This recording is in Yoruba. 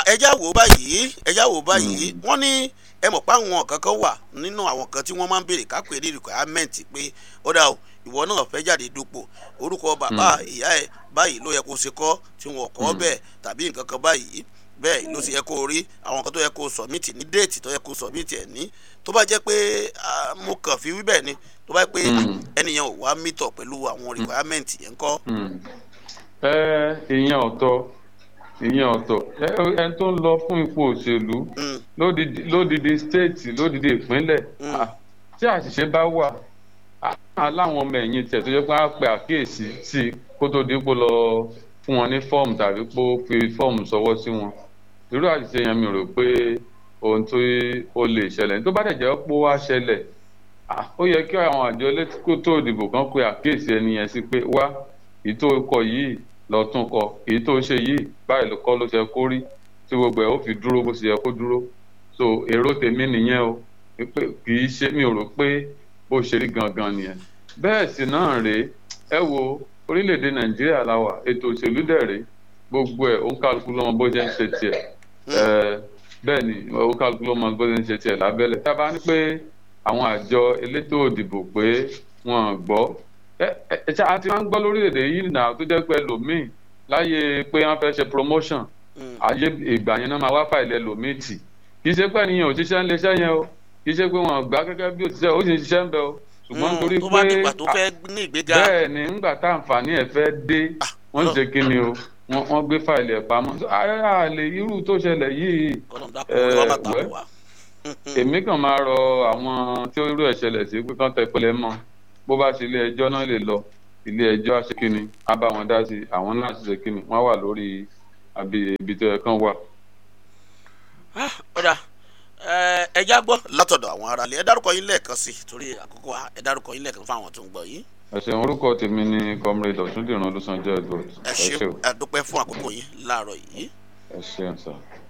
ẹjá wò báyìí ẹjá wò báyìí wọ́n ní ẹ mọ̀ pé àwọn kankan wà nínú àwọn kan tí wọ́n máa ń béèrè kápẹ́ ní requirement pé ó dà o ìwọ náà fẹ́ jáde dupò orúkọ bàbá ìyá ẹ báyìí ló yẹ kó ṣe kọ́ tí wọn kọ́ bẹ́ẹ̀ tàbí nǹkan kan báyìí bẹ́ẹ̀ ló sì yẹ kó rí àwọn kan tó yẹ kó sọ̀mìtì ní déètì tó yẹ kó sọ̀mìtì ẹ̀ ní tó bá jẹ́ pé mo kàn fi wí bẹ́ẹ̀ ni tó bá jẹ́ pé ẹnìyẹn ò wá mítọ̀ pẹ̀lú àwọn requirement yẹn kọ́. ẹ ìyẹn ọ̀tọ̀ ìyẹn ọ̀tọ̀ ẹni tó ń lọ fún ipò òṣèlú lódìdí stéètì lódìdí ìpínlẹ̀ tí àṣìṣe bá wà aláwọn ọmọ ẹ̀yìn tẹ̀ tó yẹ pé á pe àkíyèsí sí kó tó dípò lọ fún wọn ní fọ́ọ̀mù tàbí pé ó fi fọ́ọ̀mù sọwọ́ sí wọn irú àṣìṣe yẹn mi rò pé ohun tó ó lè ṣẹlẹ̀ tó bá dẹ̀ jẹ́ pé ó wá ṣẹlẹ̀ ó yẹ kí àwọn àjọ elétíkó tó ìdìbò kan pe àkíyèsí ẹni yẹn sí pé wá èyí tó kọ yìí lọ tún kọ èyí tó ṣe yìí báyìí ló kọ́ ló ṣe kó rí tí gbogbo ẹ̀ ó fi dúró bó ṣe yẹ kó dúró so èrò tèmi nìyẹn o kì í ṣe mi ò rò pé bó ṣe rí gangan nìyẹn bẹ́ẹ̀ sì náà rèé ẹ wo orílẹ̀-èdè nàìjíríà la wà ètò òṣèlú dẹ̀ rèé gbogbo ẹ̀ ó ń kálukú lọ́mọ bó ṣe ń ṣe tiẹ̀ bẹ́ẹ̀ ni ó kálukú lọ́mọ bó ṣe ń ṣe tiẹ̀ lábẹ́lẹ̀ tá a bá ní pé àwọn àjọ elétò òdìbò pé wọ́n gbọ́ ẹ ẹ ṣe àti wọn gbọ́ lórílẹ̀‐èdè yìí nà tó jẹ́ pé lòmíì láyé pé wọ́n fẹ́ ṣe promotion ayé ìgbà yẹn náà máa wá fàìlẹ̀ lòmíì tì kì í ṣe pé nìyẹn òṣìṣẹ́ ń leṣẹ́ yẹn o kì í ṣe pé wọ́n gbà gẹ́gẹ́ bí òṣìṣẹ́ ó sì ń ṣiṣẹ́ ń bẹ o ṣùgbọ́n torí pé bẹ́ẹ̀ ni ńgbà tá àǹfààní ẹ̀ fẹ́ dé wọ́n ṣe kí ni o wọ́n gbé fàìlì ẹ̀ pamọ́ àlè irú tó ṣẹlẹ̀ yìí wẹ́ èmi kàn máa rọ àwọn tí irú ẹ̀ ṣẹlẹ̀ sí pé kán tẹ pẹlẹ mọ́ bó bá ṣe ilé ẹjọ́ náà lè lọ ilé ẹjọ́ àṣekínni á bá wọn dá sí àwọn náà ṣe kínni wọ́n wà lórí ibi tó yẹ kán wà. ọ̀dà ẹja gbọ́ látọ̀dọ̀ àwọn aráàlú ẹ dárúkọ yín lẹ́ẹ̀kan sí torí àkókò ẹ dárúkọ yín lẹ́ẹ̀kan fún àwọn tó ń gbọ́ yín. ẹsẹ̀ orúkọ tèmi ni comrade ọ̀túndìran olùsànjẹ́ edward. ẹ ṣeun ẹ dúpẹ́ fún àkókò yín láàárọ̀ yìí. ẹ ṣeun sir.